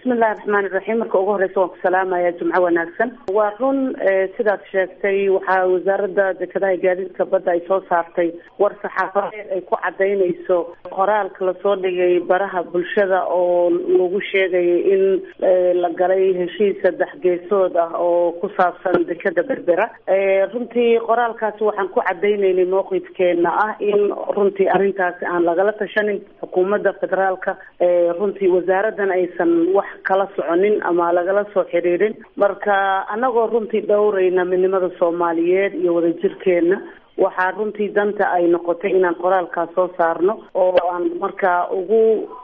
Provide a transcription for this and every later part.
bismillahi raxmaani raxiim marka ugu horeysa waan ku salaamaya jumco wanaagsan waa run sidaad sheegtay waxaa wasaaradda dekedaha gaadiidka badda ay soo saartay war saxaafadeed ay ku cadaynayso qoraalka lasoo dhigay baraha bulshada oo lagu sheegayay in la galay heshiis saddex geesood ah oo ku saabsan dekeda berbera runtii qoraalkaasi waxaan ku cadaynaynay mowqifkeena ah in runtii arrintaasi aan lagala tashanin xukuumadda federaalka runtii wasaaraddan aysan wax kala soconin ama lagala soo xiriirin marka anagoo runtii dhowrayna midnimada soomaaliyeed iyo wadajirkeena waxaa runtii danta ay noqotay inaan qoraalkaas soo saarno oo aan markaa ugu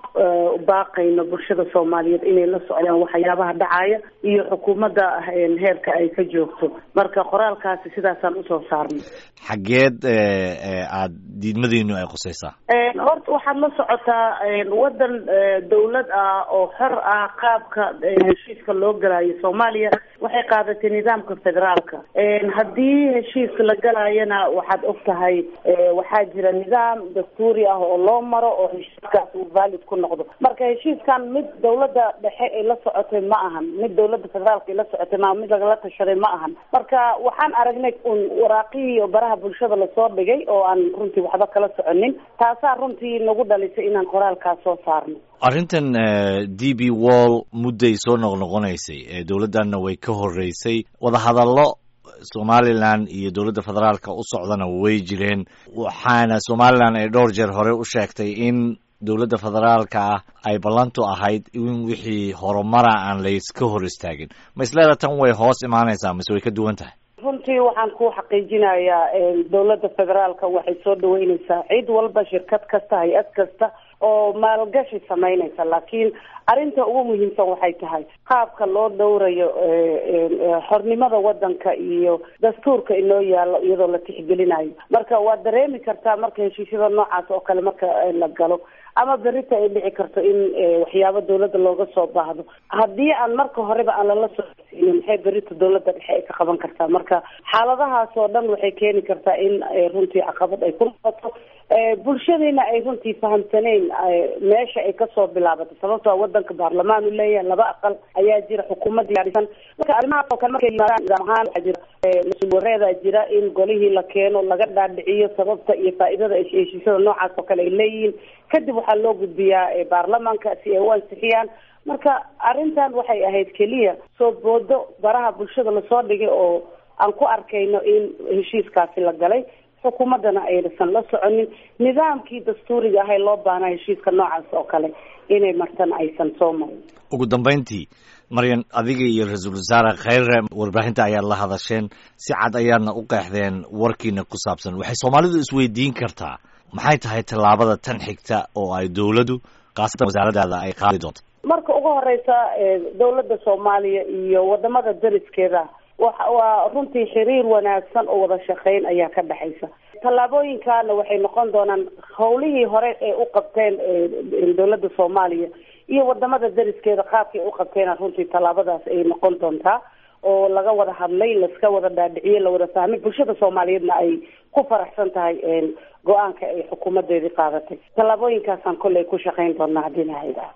baaqayno bulshada soomaaliyeed inay la socdaan waxyaabaha dhacaya iyo xukuumadda heerka ay ka joogto marka qoraalkaasi sidaasaan usoo saarnay xaggeed aada diidmadiinu ay qusaysaa horta waxaad la socotaa waddan dawlad ah oo xor ah qaabka heshiiska loo galayo soomaaliya waxay qaadatay nidaamka federaalka haddii heshiiska la galayana waxaad og tahay waxaa jira nidaam dastuuri ah oo loo maro oo heshiiskaas uu valid ku noqdo marka heshiiskan mid dawladda dhexe ay la socotay ma ahan mid dawladda federaalka ay la socotay ma mid lagala tashaday ma ahan marka waxaan aragnay un waraaqihii oo baraha bulshada lasoo dhigay oo aan runtii waxba kala soconin taasaa runtii nagu dhalisay inaan qoraalkaas soo saarno arrintan d b wall mudday soo noqnoqonaysay dowladdanna way ka horreysay wadahadallo somalilan iyo dowladda federaalka u socdana way jireen waxaana somalilan ay dhowr jeer hore u sheegtay in dowladda federaalka ah ay ballantu ahayd in wixii horumara aan layska hor istaagin ma isleeda tan way hoos imaanaysaa mise way ka duwan tahay runtii waxaan ku xaqiijinayaa dowladda federaalka waxay soo dhaweyneysaa cid walba shirkad kasta hay-ad kasta oo maalgashi samaynaysa laakiin arrinta ugu muhiimsan waxay tahay qaabka loo dhowrayo xornimada wadanka iyo dastuurka inoo yaallo iyadoo la tixgelinayo marka waad dareemi kartaa marka heshiisyada noocaas oo kale marka la galo ama berita ay dhici karto in waxyaabo dawladda looga soo baahdo haddii aan marka horeba aan lala soo siinin maxay berita dawladda dhexe ay ka qaban kartaa marka xaaladahaas oo dhan waxay keeni kartaa in runtii caqabad ay ku noqoto bulshadiina ay runtii fahamsaneyn meesha ay kasoo bilaabatay sababtoo wadanka baarlamaan u leeyahay laba aqal ayaa jira xukuumad diyaarisan marka arrimahaas oo kale markay yimaadaan nidaam ahaan waxaa jira mas-uul wareedaa jira in golihii la keeno laga dhaadhiciyo sababta iyo faa'iidada heshiisyada noocaas oo kale ay leeyihiin kadib waxaa loo gudbiyaa baarlamaanka si ay u ansixiyaan marka arrintan waxay ahayd keliya soo boodo baraha bulshada lasoo dhigay oo aan ku arkayno in heshiiskaasi la galay xukuumaddana aysan la soconin nidaamkii dastuuriga ahay loo baahnaa heshiiska noocaas oo kale inay martana aysan soo marin ugu dambayntii maryan adiga iyo ra-iisul wasaare khayre warbaahinta ayaad la hadasheen si cad ayaadna u qeexdeen warkiina ku saabsan waxay soomaalidu isweydiin kartaa maxay tahay tallaabada tan xigta oo ay dowladdu khaasatan wasaaradaada ay qaadi doonto marka ugu horeysa dowladda soomaaliya iyo wadamada dariskeeda wa waa runtii xiriir wanaagsan oo wada shaqeyn ayaa ka dhexaysa tallaabooyinkaana waxay noqon doonaan hawlihii hore ee u qabteen dowladda soomaaliya iyo wadamada dariskeeda qaabkay u qabteena runtii tallaabadaas ay noqon doontaa oo laga wada hadlay laska wada dhaadhiciye lawada fahmay bulshada soomaaliyeedna ay ku faraxsan tahay go-aanka ay xukuumadeedii qaadatay tallaabooyinkaasaan kolley ku shaqeyn doonaa haddii lahayda